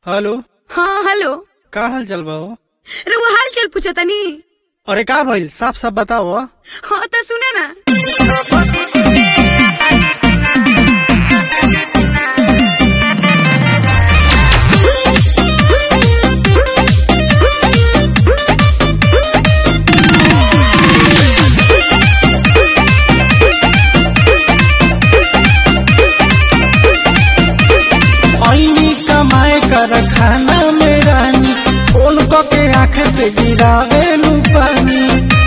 hello हाँ hello का हाल चल बा हो रउआ हाल चाल पूछा तनी अरे का भइल साफ साफ बताओ हाँ तो सुने ना ऐनी कमाए कर खाना में रानी फोन क के आँख से गिरावेलू पानी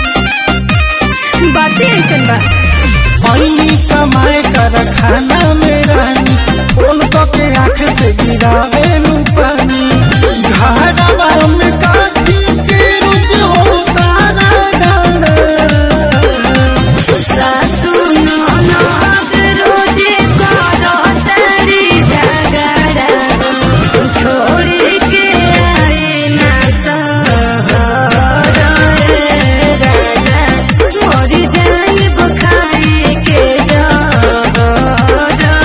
बातें ऐसन बा ऐनी कमाए कर खाना में रानी फोन क के आँख से गिरावेलू पानी घरवा में काटी के रोज होता गाना सासू ननद रोजे करो तारी झगड़ा छोड़ के आए ना सहर राजा मर जाइब खाए के जहर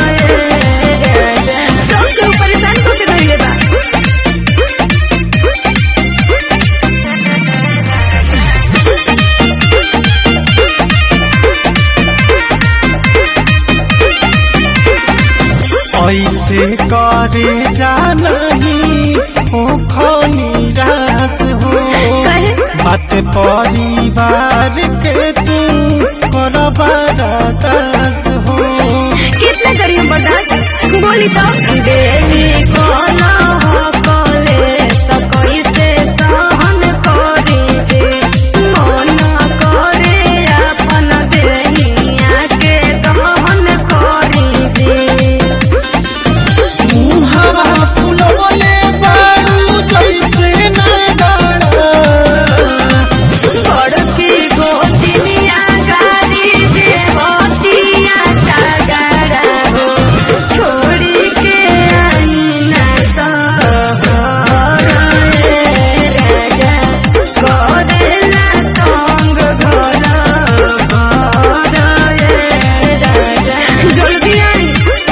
राजा सबके परेशान होके रहिले बा ऐसे करे जा नहीं हो निराश हो कहे बात परिवार के तू कर बरदास हो कितना करी हम बर्दाश्त बोली तो डेली कोनो हो कोले सकई से सहन करे जे मन करे अपन देहिया के दहन करे जे हवा फुलवले बारू जैसे नगाड़ा बड़की गोतिनिया गाड़ी दे होतिया तगड़ा हो छोड़ी के आई ना सहर राजा करेला तंग घर घर राजा जल्दी आई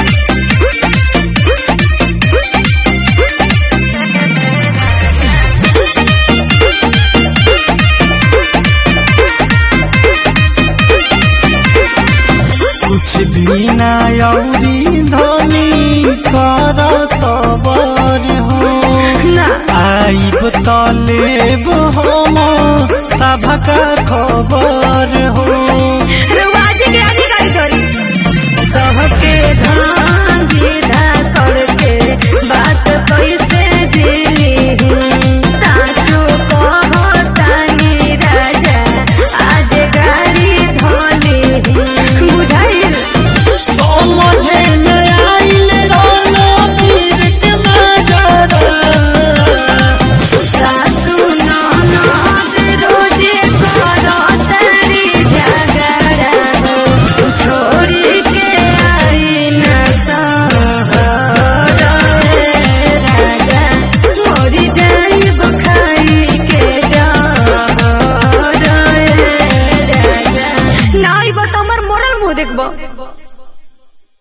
कुछ दिन औरी धनी कर सबर हो ना आइब तलेब हम सभका खबर हो रवाज के अधिकारी करी सबके